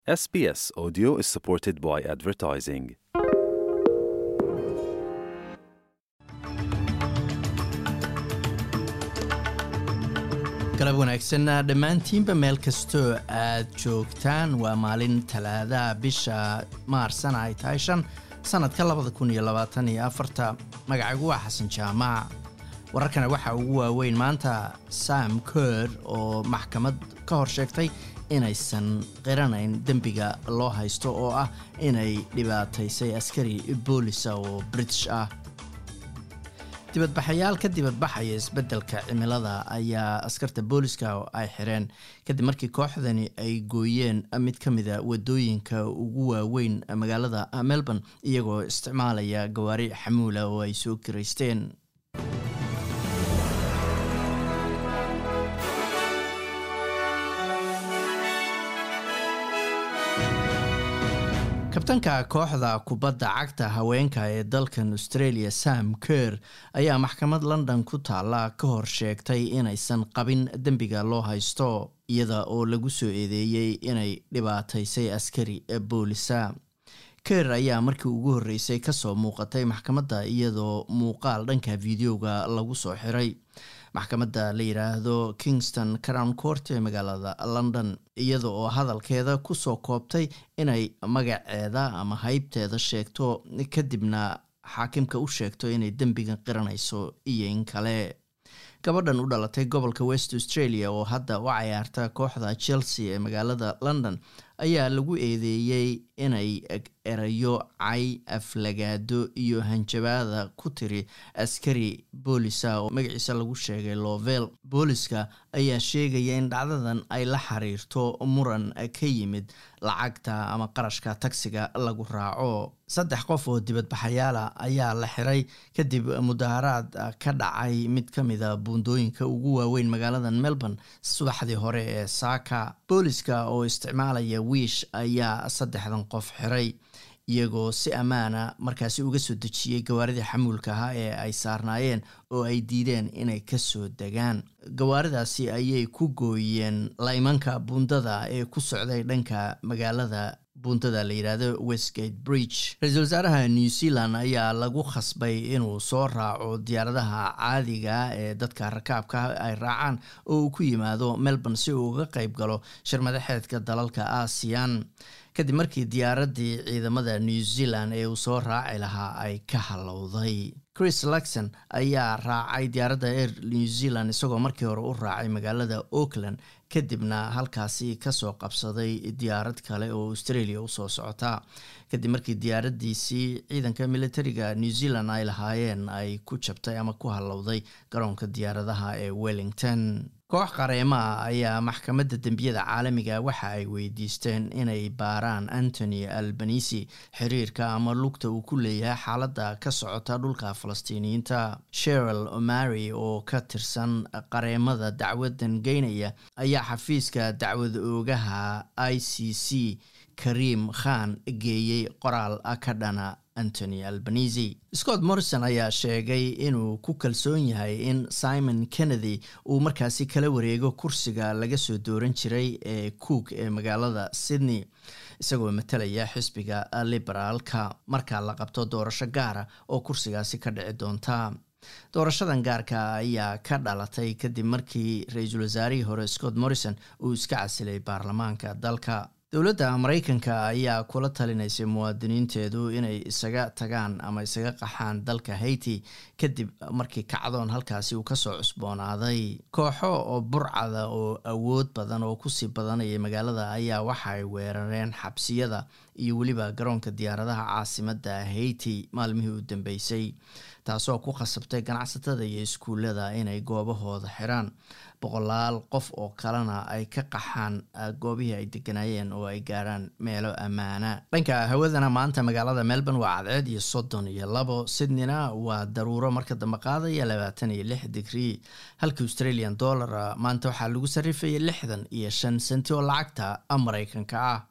SBS Audio is supported by advertising. galab wanaagsan dhammaantiinba meel kastoo aad joogtaan waa maalin talaadaha bisha maarsana ay tahay shan sannadka labada kun iyo labaatan iyo afarta magacagu waa xasan jaamac wararkana waxaa ugu waaweyn maanta sam ker oo maxkamad ka hor sheegtay inaysan qiranayn dembiga loo haysto oo ah inay dhibaataysay askari boolisa oo british ah dibadbaxayaal ka dibadbaxaya isbeddelka cimilada ayaa askarta booliska ay xireen kadib markii kooxdani ay gooyeen mid ka mida wadooyinka ugu waaweyn magaalada melbourne iyagoo isticmaalaya gawaari xamuula oo ay soo kiraysteen kabtanka kooxda kubadda cagta haweenka ee dalkan australia sam ker ayaa maxkamad london ku taalla ka hor sheegtay inaysan qabin dembiga loo haysto iyada oo lagu soo eedeeyey inay dhibaataysay askari boolisa ker ayaa markii ugu horreysay kasoo muuqatay maxkamadda iyadoo muuqaal dhanka videoga lagu soo xiray maxkamadda la yidhaahdo kingston crown court ee magaalada london iyada oo hadalkeeda kusoo koobtay inay magaceeda ama haybteeda sheegto kadibna xaakimka u sheegto inay dembigan qiranayso iyo in kale gabadhan u dhalatay gobolka west australia oo hadda u cayaarta kooxda chelsea ee magaalada london ayaa lagu eedeeyey inay erayo cay aflagaado iyo hanjabaada ku tiri askari boolisa oo magaciisa lagu sheegay lovel booliska ayaa sheegaya in dhacdadan ay la xiriirto muran ka yimid lacagta ama qarashka tagsiga lagu raaco saddex qof oo dibadbaxayaala ayaa la xiray kadib mudaharaad ka dhacay mid ka mida buundooyinka ugu waaweyn magaalada melbourne subaxdii hore ee saaka booliska oo isticmaalaya wiish ayaa saddexdan qof xiray iyagoo si ammaana markaasi uga soo dejiyey gawaaridii xamuulka ahaa ee ay saarnaayeen oo ay diideen inay kasoo degaan gawaaridaasi ayay ku gooyeen laymanka buundada ee ku socday dhanka magaalada buundada la yidhaahdo westgate bridge ra-iisul wasaaraha new zealand ayaa lagu khasbay inuu soo raaco diyaaradaha caadiga ee dadka rakaabka ay raacaan oo uu ku yimaado melbourne si uu uga qayb galo shirmadaxeedka dalalka aasiyan kadib markii diyaaraddii ciidamada new zealand ee uu soo raaci lahaa ay ka halowday chris luxon ayaa raacay diyaaradda air new zealand isagoo markii hore u raacay magaalada auckland kadibna halkaasi kasoo qabsaday diyaarad kale oo australia usoo socota kadib markii diyaaradiisii ciidanka militariga new zealand ay lahaayeen ay ku jabtay ama ku halowday garoonka diyaaradaha ee wellington koox qareemaha ayaa maxkamadda dembiyada caalamiga waxa ay weydiisteen inay baaraan antony albanisi xiriirka ama lugta uu ku leeyahay xaaladda ka socota dhulka falastiiniyiinta sheril omari oo ka tirsan qareemada dacwadan geynaya ayaa xafiiska dacwad oogaha i c c karim khan geeyey qoraal ka dhana antony albanisi scott morrison ayaa sheegay inuu ku kalsoon yahay in simon kennedy uu markaasi kala wareego kursiga laga soo dooran jiray ee cook ee magaalada sydney isagoo matalaya xisbiga liberaalka marka la qabto doorasho gaara oo kursigaasi ka dhici doonta doorashadan gaarka ayaa ka dhalatay kadib markii ra-iisul wasaarihii hore scott morrison uu iska casilay baarlamaanka dalka dowladda maraykanka ayaa kula talinaysay muwaadiniinteedu inay isaga tagaan ama isaga qaxaan dalka haiti kadib markii kacdoon halkaasi uu kasoo cusboonaaday kooxo oo burcada oo awood badan oo kusii badanayay magaalada ayaa waxa ay weerareen xabsiyada iyo weliba garoonka diyaaradaha caasimadda haiti maalmihii u dambeysay taasoo ku khasabtay ganacsatada iyo iskuullada inay goobahooda xiraan boqolaal qof oo kalena ay ka qaxaan goobihii ay deganaayeen oo ay gaaraan meelo ammaana dhanka hawadana maanta magaalada melbourne waa cadceed iyo soddon iyo labo sydneyna waa daruuro marka dambe qaadaya labaatan iyo lix digrii halka australian dollar maanta waxaa lagu sarrifayay lixdan iyo shan senti oo lacagta maraykanka ah